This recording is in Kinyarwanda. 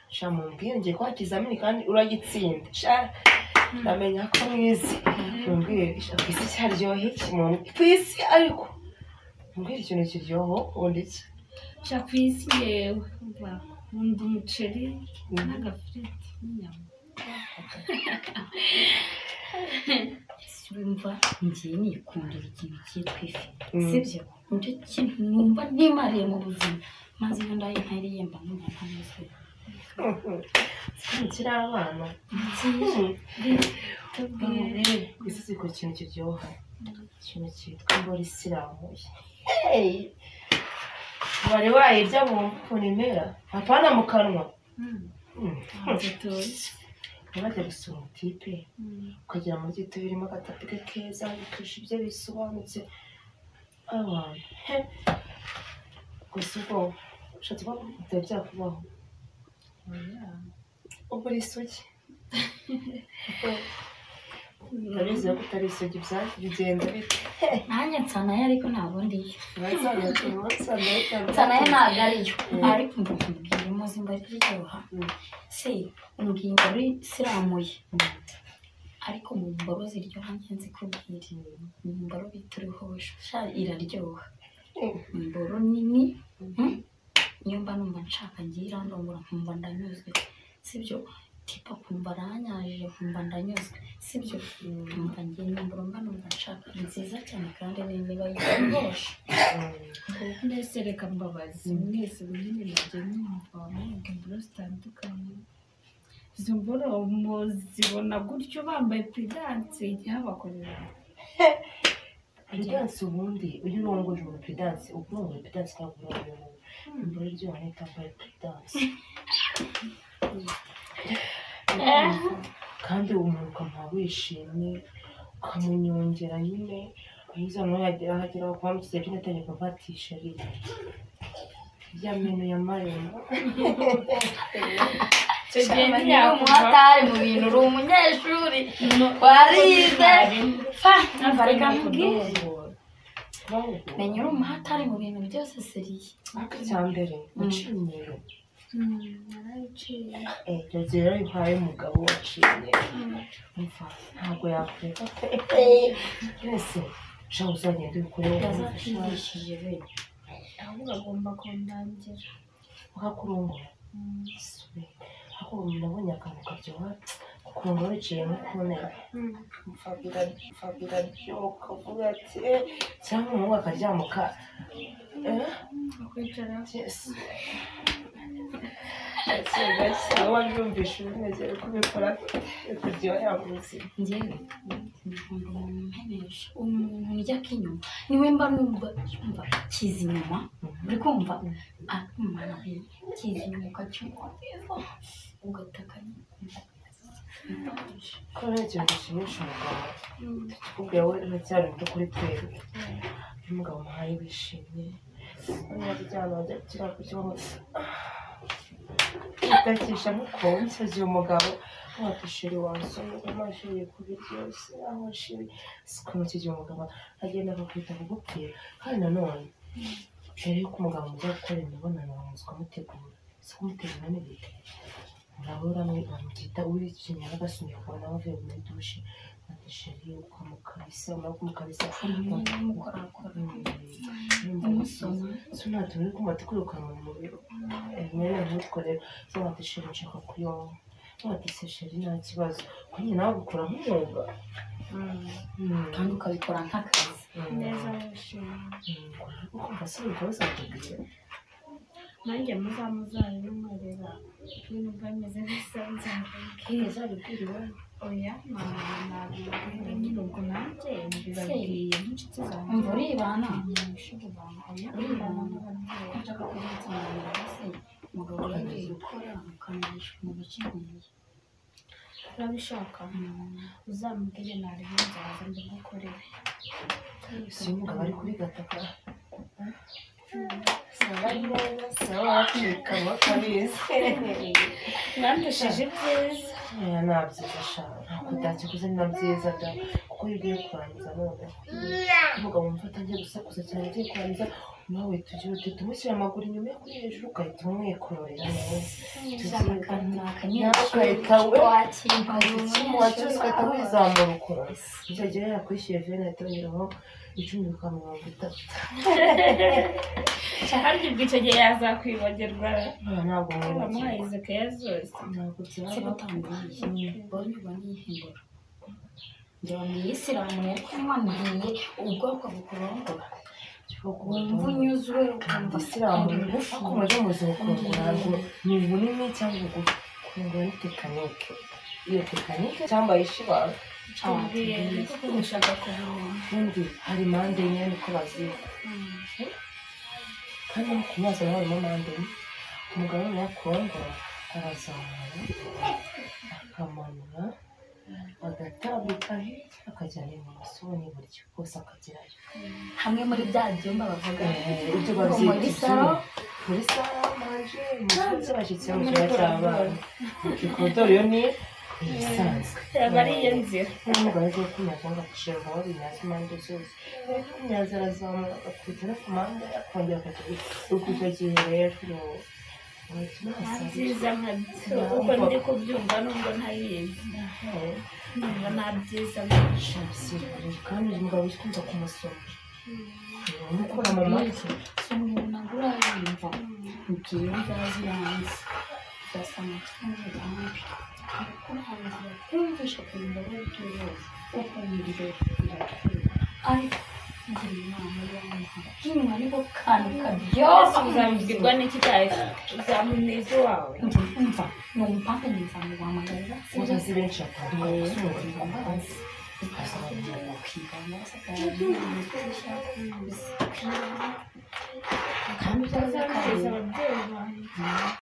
sha mumbwire ngiye kuba ikizamini kandi uragitsinda sha ndamenya ko mwizi mumbwire sha ku isi cyaryoha iki mumbwire ku isi ariko mumbwire ikintu kiryoha ubundi iki sha ku isi yewe wa, nkunda umuceri n'agafiriti n'inyama wumva ngiye nikundira ikintu cyitwa ifi Mm. sibyo nicyo kintu numva nimariye mu buzima maze iyo ndaye ntariye mba numva ntanyuzwe kiri abana nziza tubwire ku isi zikora ikintu kiryoha ikintu cyitwa imbora isirambuye Hey! wari wayirya mu mpfuni impera apana mu kanwa Mm, Mm. ntabwo tuzi. ntibajya gusura umutipe Mm. ukagira muri gito birimo agatapi ke keza bikisha ibyo bisobanutse abantu he gusa ubwo ushatse kuba bitari byakubaho Oya. ubwo uri isugi urabizi ko utari isugi bya- bigenda bite nanjye nsanaye ariko ntabwo ndiyo nsanaye nsanaye ntabwo ariyo ariko mba nkubwira muzi mba riryoha Mm. se umbwiye imboro isiramuye ariko mu mboro ziryoha njye nzikubwira mu mboro bita uruhosho sha iraryoha imboro nini mm, niyo mba numva nshaka ngiye irandongora nkumva ndanyuzwe sibyo tipa kumva aranyajije nkumva ndanyuzwe sibyo nkumva ngiye imboro mba numva nshaka nziza cyane kandi nini niba yiryoshye mbese reka mbabazi mwese bunini nabyo mwumva mwumva imboro zitandukanye izo mboro muzibona gutyo bambaye puridanse igihe bakorera Pedansi ubundi ujye urongorera ubu pedansi uba urongora pedansi ntabwo urongora imboro iryoha nita mbere pedansi kandi umuntu ukamuha wishimye ukamunyongera nyine wagize nawe yagera aho agera wamukize byine ategeko kuvatisha riri ya meno ya marembo icyo gihe ntiyakuba umuhatari mu bintu uri umunyeshuri warize fa numva reka nkubwire menya uri umuhatari mu bintu byose seriye ariko icya mbere guca imyeyo narabiciye yagiye rero impaye umugabo waciye imyeyo umva ntabwo yakureka pe yose shaho uzagenda ubikoreho yazakigishije bene ahubwo agomba kundangira ukakurongora Mm. sube ako nabonye akantu karyoha kukurongora wiciyemo kubonera Mm. biraryoka uvuga ati "Eh, cyangwa umuhungu akaryamuka akwicara wabyumvishe ubimeze uko ubikora kuryohera mu buzima njyewe nkunda umuntu umpebesha umuntu ujya akinyuma niwe mba numva yumva kiza inyuma uri kumva akimana kiza inyuma ukacyumva ugataka ko rero ikintu gishimisha umugabo kuko yawe uracyari muto kuri twebwe iyo umugabo umuhaye wishimye ntiyaryama ajya gukira ku kibaho utakisha nkuko nsaziye umugabo ntiwatishiri wasomye amashuri ku biryoshye aho nshiri siko mukigihe umugabo agenda akakwita kugupfira kandi nanone mbere yuko umugabo mujya gukora imibonano bamuzi kumutegura si kumutegura n'ibiti murabura bamwita uri kinyara agasunika kubona bavuye muri dushe ati sheri ukamukabisa umara kumukabisa n'umukorakora umusoma so nta tuntu uri kumva tukwirukanka mu mubiri mwene nkutwo rero so wati sheri nshaka kuyonga wati se sheri nta kibazo ko nyine nawe gukora nk'umwuga kandi ukabikora nk'akazi neza wishimye ukumva se ibikorwa zatubwiye nanjye muzamuzaye n'umurera n'umva bimeze neza nzabibwira oya ntabwo nabibwira nyine ubwo nanjye mbibabwiye n'inshuti umva zanjye uribana abanyeshuri banjye oya mbibana n'ababyeyi nshaka kubitsinda se umugabo yagiye gukora ukamurisha mu bice bibiri urabishaka uzamubwire narebe nzaza mbigukorere si umugabo ari kuri gataka saba neza saba wakirikamo kabizi mwandesheje ibyiza oya nabyiza shaka ntabwo utakiguze ni na byiza da kuko iyo ugiye kurangiza none umugabo wumva atangiye gusakuza cyane agiye kurangiza nawe tugira uti tumushyire amaguru inyuma yo kuri hejuru ugahita umwikorera akanyamakayita we wacyose ugahita wizamura ukora icyo gihe yakwishyuye vene atongeraho icumi bikaba mirongo itatu kandi ubwo icyo gihe yazakwibagirwa ntabwo bamuhaye mwibagirwa izo keya zose ntabwo byaba isilamu yari kumwaniye ubwoko bukurongora wumva kuba unyuzwe ukumva isilamu ariko muri mu buzima kurangura ntabwo ni bunini cyangwa bugufi kurangura ni tekinike iyo tekinike cyangwa yishibanza tubwiye niko kumushaka kubimenya ubundi hari impande enye niko baziga kandi no ku mazi nawe harimo mpande enye umugabo nawe kurongora arazamura akamanura agatambika hirya akajyana ibumoso n'iburyo bwose akagerayo hamwe muri bya byumba bavuga ibyo ngo muri babyita salo muri salo manje umusore by'abashyitsi mu kigo cy'abana ikodoro yo ni ibisanzwe yaba ari iyo nzira n'umugabo agiye kumyaza agacishije wari imyaza impande zose ari kumyaza arazamura agakubita no ku mpande akongera akajya uko icyo gihe rero urahita nta unasanga byiza nka byo kuko ndi kubyumva nubwo ntabizi numva nta byiza nka byo shamsiyoni kandi uyu mugabo wikunze kumusoma umukora mu matwi somwe ntabwo urayumva ubwira inzara z'ibanze zasa amatwi n'urugambi arakurangira kumvisha kurinda w'ibitoro ukumvira iratwira ariko ngira inama y'abantu inyuma niho kantu byose kabyose uzabibwirwa n'iki cyahise uzamuneza iwawe nkumva numva nkumva ntiwamagarira uzazi benshi batandukanye imbabazi kandi uzamugeza byazakabije ababyeyi banjye